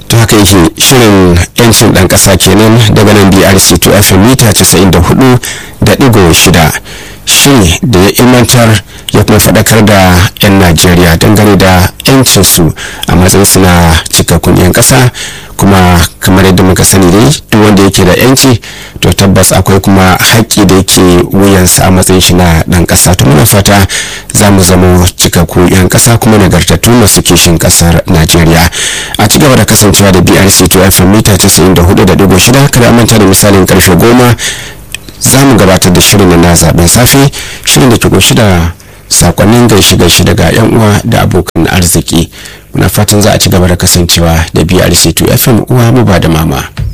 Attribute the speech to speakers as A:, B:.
A: to haka yake shirin yancin dan kasa kenan daga nan brc 2 fm mita 94 da digo shida shiri da ya ilmantar ya kuma faɗakar da 'yan najeriya dangane da 'yancinsu a matsayinsu na cikakkun 'yan ƙasa kuma kamar yadda muka sani dai duk wanda yake da 'yanci to tabbas akwai kuma haƙƙi da yake wuyansa a matsayin shi na ɗan ƙasa to muna fata za mu zamo cikakku 'yan ƙasa kuma nagartattu masu kishin ƙasar najeriya a ci gaba da kasancewa da brc 2 fm mita 94.6 kada manta da misalin karfe goma za mu gabatar da shirin na zaben safe shirin da ke kunshi da sakonnin gaishe gaishe daga yan uwa da abokan arziki muna fatan za a ci gaba da kasancewa da brc 2 fm uwa mu ba da mama